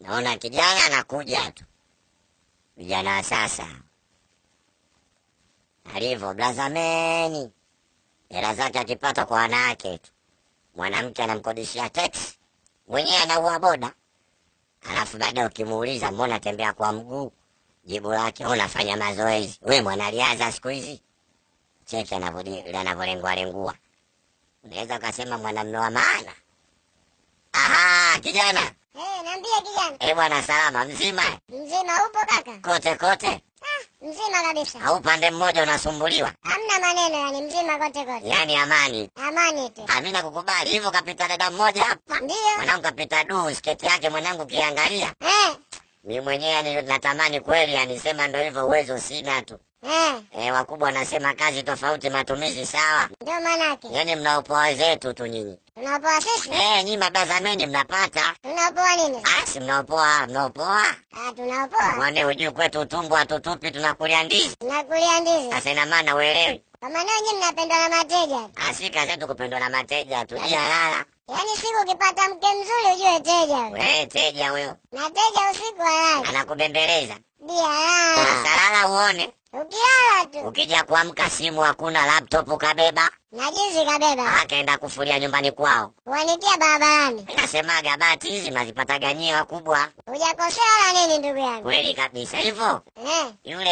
naona kijana anakuja tu, vijana wa sasa alivyo blazameni, hela zake akipata kwa wanawake tu, mwanamke anamkodishia teksi, mwenyewe anaua boda, alafu baadaye ukimuuliza mbona tembea kwa mguu, jibu lake unafanya mazoezi. We mwanariadha siku hizi, cheki anavyo- anavyolengua lengua, unaweza ukasema mwanamume wa maana. Aha, kijana Eh, niambie kijana. eh, bwana, salama mzima Mzima upo kaka? kote kote, Ah, mzima kabisa. au upande mmoja unasumbuliwa, Hamna maneno yani mzima kote kote. yaani amani. Amani tu. Amina kukubali hivyo. Kapita dada mmoja hapa, Ndio. mwanangu kapita duu, sketi yake mwanangu, kiangalia Eh, mi mwenyewe yani natamani kweli, anisema ndo hivyo, uwezo sina tu. eh, E, wakubwa wanasema kazi tofauti, matumizi sawa. ndio manake. Yani mnaopoa zetu tu nyinyi. Tunaopoa sisi? Eh, nyinyi mabazameni mnapata Tunaopoa nini? asi, mnaopoa mnaopoa. Ah, tunaopoa. Mwane hujui kwetu utumbo hatutupi, tunakulia ndizi. Tunakulia ndizi. Sasa ina maana uelewi, Kwa maana nyinyi mnapendwa na mateja. asi kazi yetu kupendwa na mateja tu. Jalala Yaani siku ukipata mke mzuri ujue teja huyo. we teja huyo Na teja usiku halali. anakubembeleza Ndio halala. salala, uone Ukilala tu. ukija kuamka simu hakuna, laptop kabeba, Na jinsi kabeba. akaenda kufulia nyumbani kwao. Kuanikia barabarani. Nasemaga bati hizi mnazipataga nyie wakubwa, Hujakosea wala nini ndugu yangu. kweli kabisa hivyo. Eh,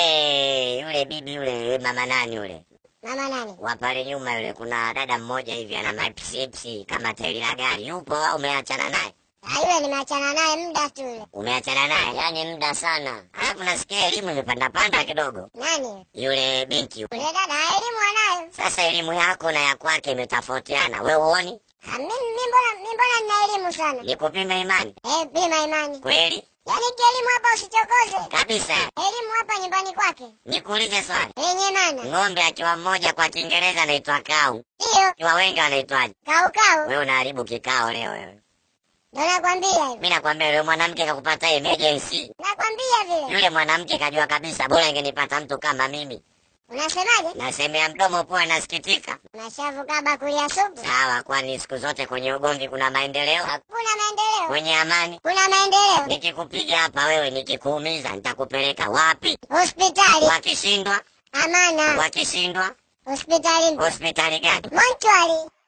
Yule yule bibi yule mama nani yule mama nani? wa pale nyuma yule, kuna dada mmoja hivi ana mapsipsi kama tairi la gari, yupo au umeachana naye? Ah, yule nimeachana naye muda tu yule. Umeachana naye yani muda sana, alafu nasikia elimu imepanda panda kidogo. Nani? Yule binti yule. Yule dada elimu anayo. Sasa elimu yako na ya kwake imetofautiana, we uoni? Ah, mimi mimi mbona mimi mbona nina elimu sana. Nikupime imani Eh, bima imani. kweli Yaani kielimu hapa usichokoze. kabisa. Elimu hapa nyumbani kwake. Nikuulize swali, Yenye maana. ng'ombe akiwa mmoja kwa Kiingereza anaitwa kau, Hiyo akiwa wengi wanaitwaje? kau kau. Wewe unaharibu kikao leo wewe. Ndio nakwambia hivyo. Mimi nakwambia yule mwanamke kakupata emergency. Nakwambia vile. Yule mwanamke kajua kabisa bora ingenipata mtu kama mimi. Unasemaje? Nasemea mdomo poa, nasikitika. Unashavu kaba kulia supu. Sawa, kwani siku zote kwenye ugomvi kuna maendeleo? Kuna maendeleo. Kwenye amani? Kuna maendeleo. Nikikupiga hapa wewe, nikikuumiza nitakupeleka wapi? Hospitali. Wakishindwa, Amana. wakishindwa Hospitali. hospitali gani? Mochwari.